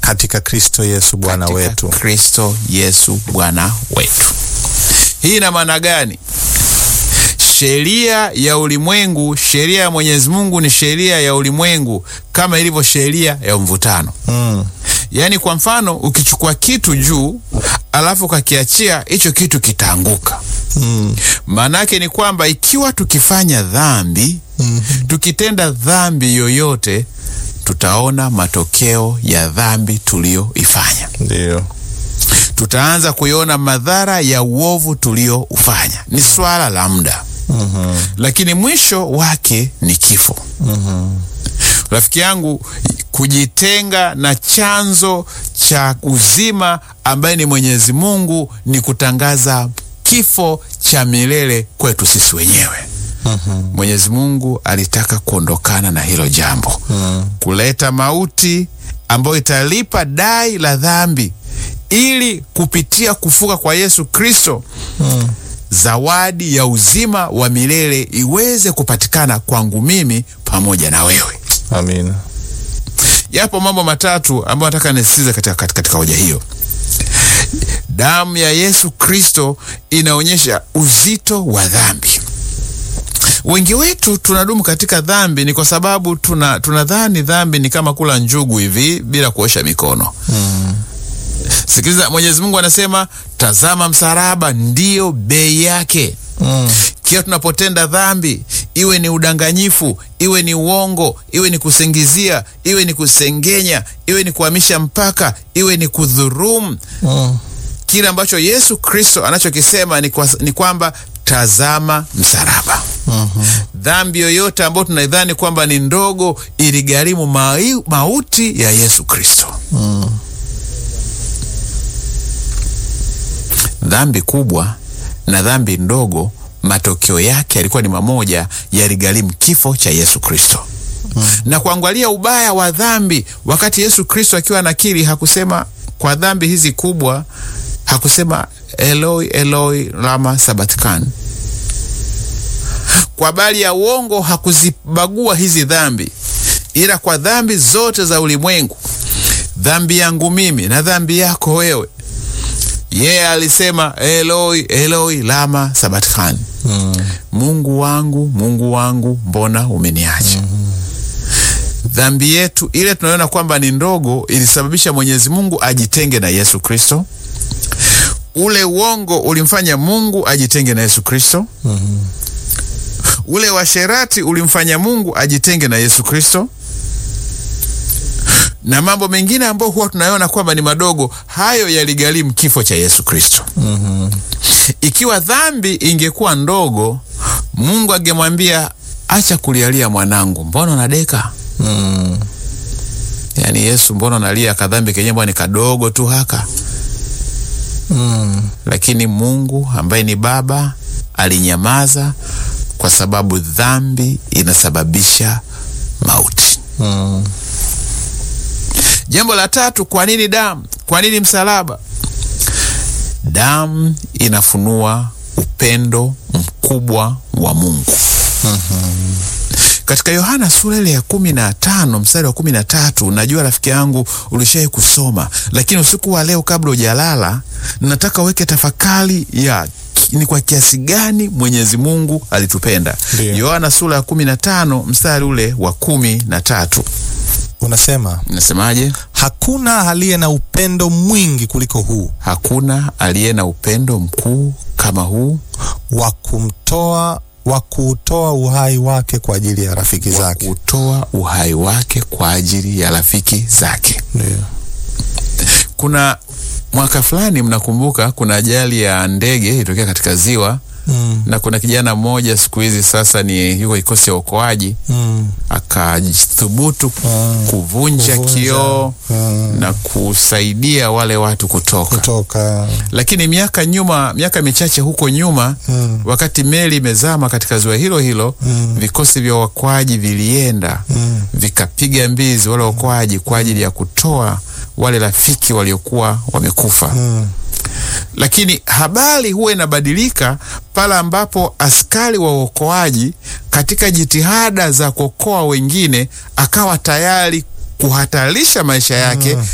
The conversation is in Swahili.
katika Kristo Yesu Bwana katika wetu. Kristo Yesu Bwana wetu. Hii ina maana gani? Sheria ya ulimwengu, sheria ya Mwenyezi Mungu ni sheria ya ulimwengu kama ilivyo sheria ya mvutano. Mm. Yaani, kwa mfano, ukichukua kitu juu alafu ukakiachia, hicho kitu kitaanguka. Mm. Maana yake ni kwamba ikiwa tukifanya dhambi, tukitenda dhambi yoyote, tutaona matokeo ya dhambi tuliyoifanya. Ndio. Tutaanza kuiona madhara ya uovu tulioufanya. Ni swala la muda, lakini mwisho wake ni kifo. Rafiki yangu, kujitenga na chanzo cha uzima ambaye ni Mwenyezi Mungu ni kutangaza kifo cha milele kwetu sisi wenyewe. Mwenyezi Mungu alitaka kuondokana na hilo jambo, kuleta mauti ambayo italipa dai la dhambi, ili kupitia kufuka kwa Yesu Kristo zawadi ya uzima wa milele iweze kupatikana kwangu mimi pamoja na wewe. Amina. Yapo mambo matatu ambayo nataka nisisitize katika, katika, katika hoja hiyo. Damu ya Yesu Kristo inaonyesha uzito wa dhambi. Wengi wetu tunadumu katika dhambi ni kwa sababu tuna tunadhani dhambi ni kama kula njugu hivi bila kuosha mikono. Sikiliza, Mwenyezi Mungu anasema, tazama msalaba ndiyo bei yake. Mm. Kila tunapotenda dhambi, iwe ni udanganyifu, iwe ni uongo, iwe ni kusingizia, iwe ni kusengenya, iwe ni kuhamisha mpaka, iwe ni kudhurumu, Mm. kile ambacho Yesu Kristo anachokisema ni, kwa, ni kwamba tazama msalaba. Dhambi yoyote ambayo tunaidhani kwamba ni ndogo iligharimu mai- mauti ya Yesu Kristo. Dhambi kubwa na dhambi ndogo, matokeo yake yalikuwa ni mamoja, yaligharimu kifo cha Yesu Kristo. Na kuangalia ubaya wa dhambi, wakati Yesu Kristo akiwa anakiri, hakusema kwa dhambi hizi kubwa, hakusema Eloi Eloi lama sabatkani. Kwa habari ya uongo hakuzibagua hizi dhambi, ila kwa dhambi zote za ulimwengu, dhambi yangu mimi na dhambi yako wewe, yeye alisema Eloi Eloi lama sabatkani, Mungu wangu Mungu wangu mbona umeniacha? Dhambi yetu ile tunaona kwamba ni ndogo ilisababisha Mwenyezi Mungu ajitenge na Yesu Kristo. Ule uongo ulimfanya Mungu ajitenge na Yesu Kristo. Ule washerati ulimfanya Mungu ajitenge na Yesu Kristo, na mambo mengine ambayo huwa tunaona kwamba ni madogo, hayo yaligharimu kifo cha Yesu Kristo. Ikiwa dhambi ingekuwa ndogo, Mungu angemwambia acha kulialia mwanangu, mbona unadeka? Mm. Yaani Yesu, mbona unalia kadhambi kenye mbona ni kadogo tu haka? Mm. Lakini Mungu ambaye ni Baba alinyamaza kwa sababu dhambi inasababisha mauti. Mm. Jambo la tatu, kwa nini damu? Kwa nini msalaba? Damu inafunua upendo mkubwa wa Mungu. Katika Yohana sura ile ya kumi na tano mstari wa kumi na tatu najua rafiki yangu ulishai kusoma, lakini usiku wa leo kabla hujalala, nataka uweke tafakari ya ki- ni kwa kiasi gani Mwenyezi Mungu alitupenda. Ndiyo. Yohana sura ya kumi na tano mstari ule wa kumi na tatu Unasema nasemaje? hakuna aliye na upendo mwingi kuliko huu Hakuna aliye na upendo mkuu kama huu wa kumtoa wa kuutoa uhai wake kwa ajili ya rafiki zake. kutoa uhai wake kwa ajili ya rafiki zake. Ndio. Kuna mwaka fulani, mnakumbuka, kuna ajali ya ndege ilitokea katika ziwa Mm. na kuna kijana mmoja siku hizi sasa ni yuko kikosi cha uokoaji Mm. akathubutu Mm. kuvunja Kuvunja. kioo Mm. na kusaidia wale watu kutoka. Kutoka Lakini miaka nyuma, miaka michache huko nyuma Mm. wakati meli imezama katika ziwa hilo hilo Mm. vikosi vya uokoaji vilienda Mm. vikapiga mbizi wale waokoaji kwa ajili ya kutoa wale rafiki waliokuwa wamekufa. Mm. Lakini habari huwa inabadilika pale ambapo askari wa uokoaji katika jitihada za kuokoa wengine akawa tayari kuhatarisha maisha yake